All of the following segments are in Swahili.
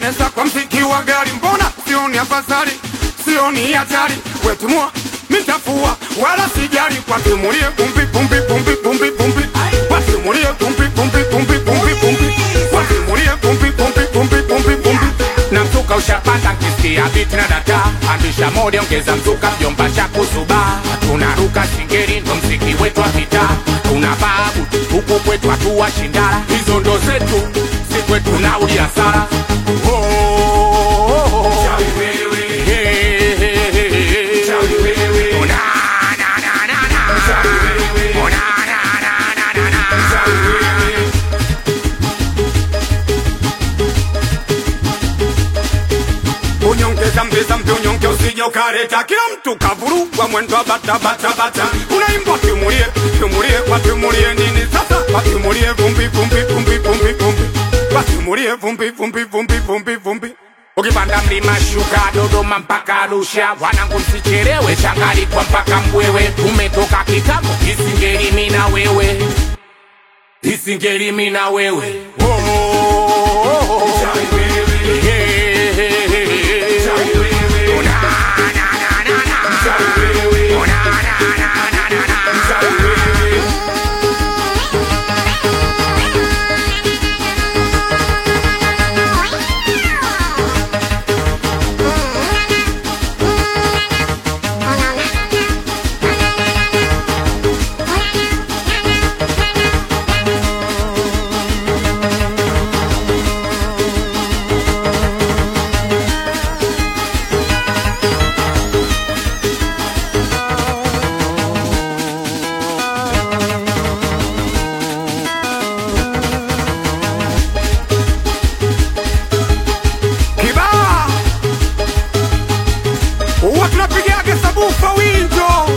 nesa kwa mziki wa gari, mbona sioni afadhali, sioni hatari, wetimua mitafua wala sijali, watimulie pumbi pumbi pumbi pumbi pumbi, watimulie pumbi pumbi pumbi pumbi pumbi, watimulie pumbi pumbi pumbi pumbi pumbi na mzuka ushapata nkisikia biti na data andisha mode ongeza mzuka vyomba cha kusuba tunaruka singeri ndo mziki wetu wa vita tuna babu huku kwetu hatuwa shindara hizo ndo zetu si kwetu na uliasara oh, oh, oh, oh. Hey, hey, hey, hey. Oh, na, na, na, na, na. Oh, na, na, na, na, na, na. unyongeza mbeza mpe unyonge usije ukareta kila mtu kavurugwa mwendo wa bata bata bata unaimbwa timulie timulie watimulie nini sasa watimulie vumbi vumbi vumbi vumbi vumbi watimulie vumbi vumbi vumbi vumbi vumbi ukipanda mlima shuka Dodoma mpaka Arusha, wanangu msichelewe, changalikwa mpaka Mbwewe, tumetoka kitambo, isingeli mimi na wewe, isingeli mimi na wewe oh, oh, oh, oh. Hey, hey, hey, hey. Oh, na, na, na, na, na. Oh, na, na, na, na, na, na. kibaa huwa tunapigaga sabufa winjo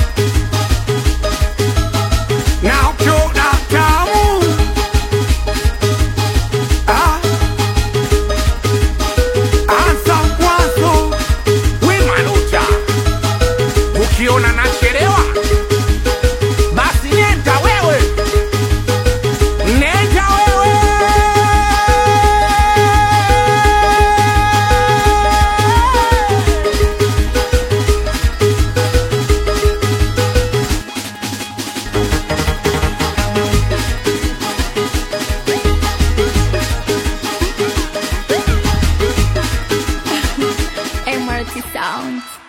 na ukiona tamu ah, anza mwanzo wimanuta ukiona nachelewa basi nenda wewe nenda wewe MRT Sound.